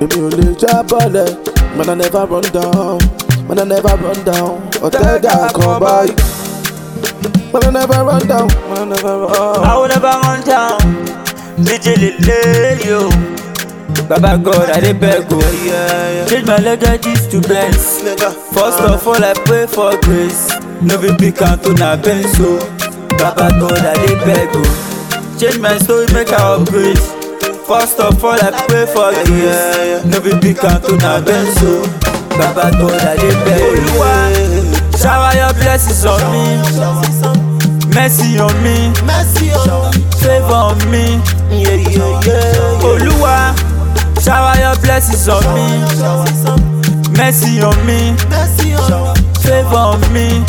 Èmi ò lè jábọ́lẹ̀, man I never run down, man I never run down. Ọ̀tẹ́gà kan báyìí. Man I never run down, man I never run. I will never run down. DJ Lele, yo. Baba God, I dey beg you. Change my legacies to Benz. First of all, I pray for grace. No be big to na Benz, so. Baba God, I dey beg you. Change my story, make I upgrade. First of all, I pray for grace. No be big to na Benz, so. Baba God, I dey beg you. Shower your blessings on me. Mercy on me. Favor on me. Oluwa, shower your blessings on me. Mercy on me. Favor on me.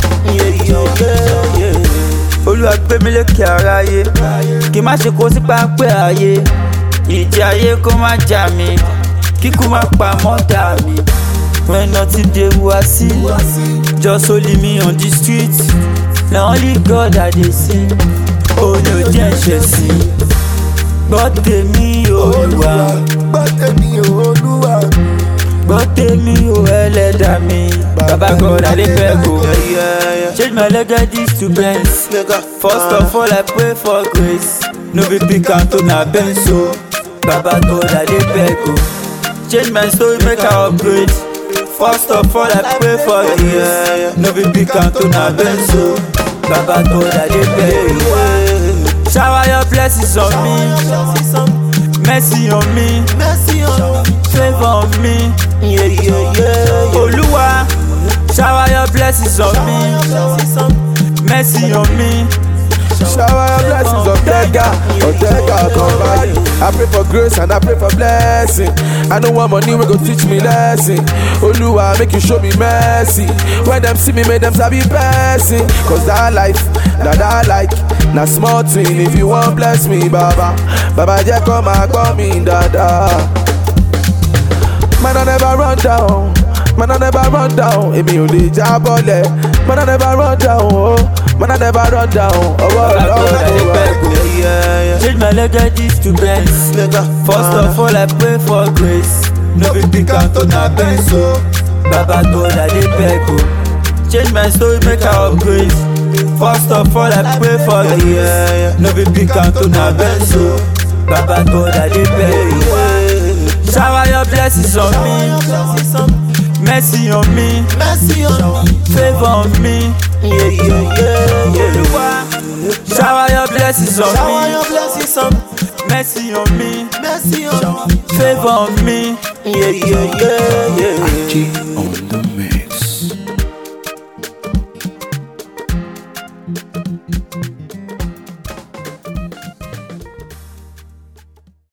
Olúwa gbé mi lékè aráyé. Kí má ṣe kó sí pápẹ́ ayé. Ìjì ayé kó má jà mí. Kíkú má pa mọ́tà mi. When nothing dey wá sí. Just only me on the street. Na only God I dey sing. Ó ní ò jẹ́ ẹ̀ṣẹ̀ sí. Gbọ́ tèmi Olúwa. Gbọ́ tèmi Olúwa. Gbọ́ tèmi o ẹlẹ́dà mi. Baba God I dey beg o. Change my legacies to Benz. First of all I pray for grace. No be big to na Benz o. Baba God I dey beg o. Change my story make I upgrade. First of all I pray for grace. No be big to na Benz o. Baba God I dey beg o. Shower your blessings on me. Mercy on me. Favor on me. Oluwa, shower your blessings on me. Mercy on me. Shower your blessings on Tega, on Tega, come by. I pray for grace and I pray for blessing. I know one money will go teach me lesson. Oluwa, make you show me mercy. When them see me, make them sabi person. Cause that life, that I like, na small thing. If you want bless me, Baba, Baba, just come and call me, Dada. Man, I never run down. Man, I never run down. Èmi ò lè jábọ́lẹ̀. Man, I never run down. Oh. Man, I never run down. Ọwọ́ Baba God I dey ọlọ́run beg o. Change my legacies to Benz. First of all I pray for grace. No be big to na Benz o. Baba God I dey beg o. Change my story make I upgrade. First of all I pray for grace. No be big to na Benz o. Baba God I dey beg o. Shower your blessings on me. Mercy on me. Favor on me. Oluwa, shower your blessings on me. Mercy on me. Favor on me. G on